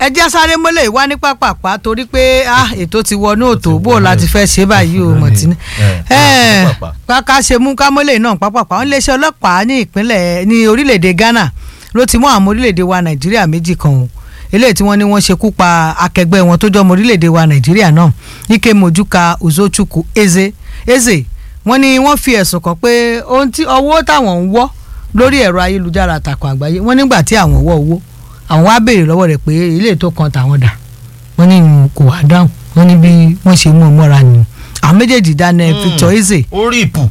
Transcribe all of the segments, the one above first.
ẹ jẹ́ sáré mọ́lẹ̀ wá ní pápápá torí pé ah, ètò ti wọnú òtò bó o láti fẹ́ ṣe báyìí o mọ̀tínú ká ṣe mú ká mọ́lẹ̀ náà pápápá wọn léṣe ọlọ́pàá ní ìpínlẹ̀ ní orílẹ̀-èdè Ghana ló ti mú àwọn orílẹ̀-èdè wa Nàìjíríà méjì kan o eléyìí tí wọ́n ní wọ́n ṣekú pa akẹgbẹ́ wọn tó jọ ọmọ orílẹ̀-èdè wa Nàìjíríà náà Ike Mojuka Uzochukwu Eze Eze wọ́n ní wọ́n fi ẹ̀sùn kàn pé ohun tí owó táwọn ń wọ́ lórí ẹ̀rọ ayélujára àtàkùn àgbáyé wọ́n nígbà tí àwọn wọ́ owó àwọn wá béèrè lọ́wọ́ rẹ̀ pé ilé tó kan tàwọn dà wọ́n ní kò wá dáhùn wọ́n ní bí wọ́n ṣe mú un mọ́ra ni àwọn méjèèjì dáná Victor Eze ó rí ìpù.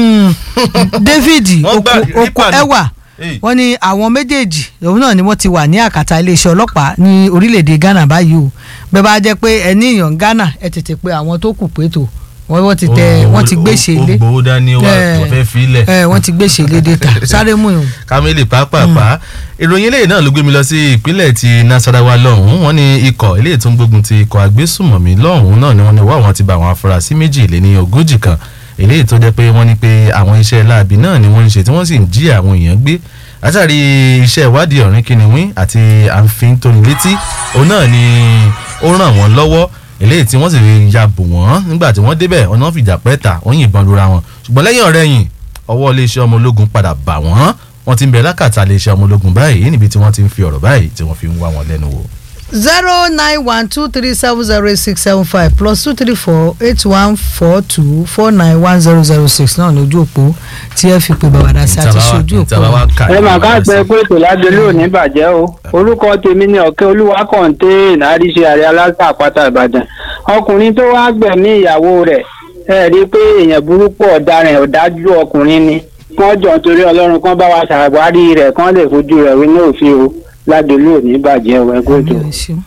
David Wọ́n gbà oko rípà ni. ẹwà Hey. wọ́n ní àwọn méjèèjì òun náà ni wọ́n ti wà ní àkàtà iléeṣẹ́ ọlọ́pàá ní orílẹ̀-èdè Ghana báyìí o bẹ́ẹ̀ bá jẹ́ pé ẹ ní èèyàn Ghana ẹ tètè pé àwọn tó kù pé tó wọ́n wọ́n ti tẹ wọ́n ti gbèsè ilé ó gbowó dání wá Eh. wọ́n fẹ́ filẹ̀. ẹ wọ́n ti gbèsè ilé data sáré mú yòó. kámẹ́lì pàápàá ìròyìn eléyìí náà ló gbé mi lọ sí ìpínlẹ̀ ti Nasarawa lọ́hùn-ún wọ́n ní ikọ̀ eléyìí tó ń gbógun ti ikọ̀ agbésùmọ̀mí lọ́hùn-ún náà ni wọ́n ní wá àwọn ti bá àwọn afurasí méjì lé ní ogójì kan eléyìí tó jẹ́ pé wọ́n ní pé àwọn iṣẹ́ láabi náà ni wọ́n ń ṣe tí wọ́n sì ń jí àwọn èèyàn gbé látàrí iṣẹ́ ìwádìí ọ̀rìn kìnìún àti àǹfin tóni létí òun náà ni ó ràn wọ́n lọ́wọ́ eléyìí tí wọ́n sì ya bò wọ́n nígbà tí wọ́n débẹ̀ ọ̀nà fìjà pẹ́ta wọ́n yìnbọn lura wọn ṣùgbọ́n lẹ́yìn ọ̀rẹ́yìn ọwọ́ iléeṣẹ́ ọmọ ológun padà bà wọ́n wọ́n ti ń bẹ lákàtà iléeṣẹ́ ọmọ ológun báyìí níbi tí wọ́n ti ń fi ọ̀rọ̀ báyìí tí wọ́n fi ń wá wọn lẹ́nu wò. zero nine one two three seven zero eight six seven five plus two three four eight one four two four nine one zero zero six náà lójú òpó tí ẹ fi pe bàbàdà sí àti ṣojú òpó. ẹ mà ká pẹ pé ètò ládélé ò ní bàjẹ́ o orúkọ tèmi ni ọ̀kẹ́ olúwa kọ̀ǹté àríṣe àrẹ aláṣà àpáta ìbàdàn ọkùnrin tó wá gbẹ̀mí ìyàwó rẹ̀ ẹ rí i pé èèyàn burúkú ọ̀daràn ọ̀dájú ọkùnrin ni kán jọ nítorí ọlọ́run kán bá wa ṣàwárí rẹ̀ kán lè fojú rẹ̀ wí ní òfin o ládélé ò ní bàjẹ́ o ẹ kó ètò. Ẹ ṣeun.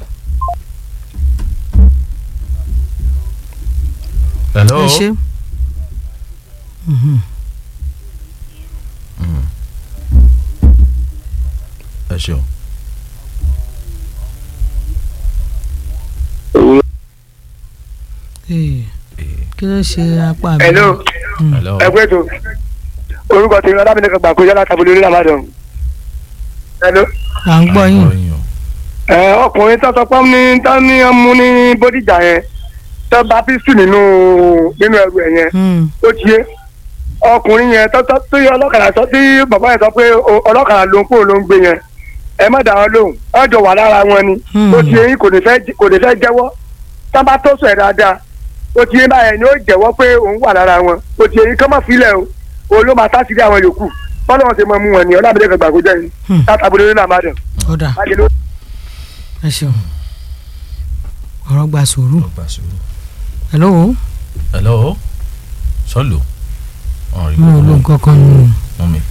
hello ẹ ṣe. Mhm. ẹ ṣeun. Ee, kí ló ṣe apá mi. hello hello ẹgbẹ́ tó orúkọ tèmi ọlábìnrin kan gbà kó yálà tàbí lórí ramadan. hello à ń gbọ́ yín. yín. ẹ ọkùnrin tó sọ pé ní tó ní ọmú ní bódìjà yẹn tó bá písù nínú nínú ẹrù ẹ yẹn Hmm. ó ti yé ọkùnrin yẹn tó tó tí ọlọ́kadà sọ tí bàbá yẹn sọ pé o- ọlọ́kadà ló ń kó ló ń gbé yẹn ẹ má dà wọn lóhùn wọn jọ wà lára wọn ni Hmm. ó ti yé yín kò ní fẹ́ kò ní fẹ́ jẹ́wọ́ tá bá tó sọ ẹ̀ dáadáa ó ti yé báyẹn ni ó jẹ́wọ́ pé òun wà lára wọn ó ti yé yín kọ́ mọ̀ fílẹ̀ o òun ló máa sásìrí àwọn yòókù bọ́lá wọn ti mọ mú wọn ni ọlábìlẹ̀ kan gbàgbó jẹ́ yín Hmm. látàbí lórí nàmádàn ọ̀dà láti ló ẹ ṣeun. ọ̀rọ̀ gba sùúrù. ọgbà sùúrù. hello hello sọlù. ọ̀rìn mo ò lo nǹkan kan nù. mú mi.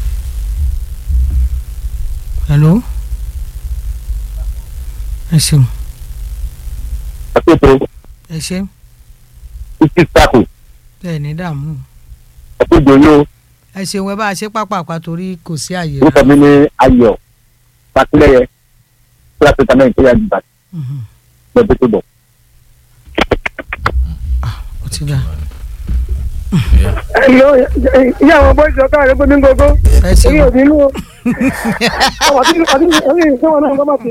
hello. ẹ ṣeun. àpètò ẹ ṣe títí sáàkù bẹ́ẹ̀ ní dààmú. àpèjọ yóò ẹ ṣeun ẹ bá a ṣe pápákọ̀ torí kò sí àyè orúkọ mi ní ayọ̀ pàtìlẹ́yẹ kíláàsì tàmí ìpínlẹ̀ àdìbà Mhm. lọ́dún tó bọ̀. ó ti dà. Yeah. ìyá àwọn bọ́ọ̀sì ọ̀gá rẹ̀ gbé ní gbogbo ẹ èyí ò ṣeun. bínú o ọmọ tí ọdún ọdún ìṣẹ́wọ̀n náà gbọ́mọ̀ sí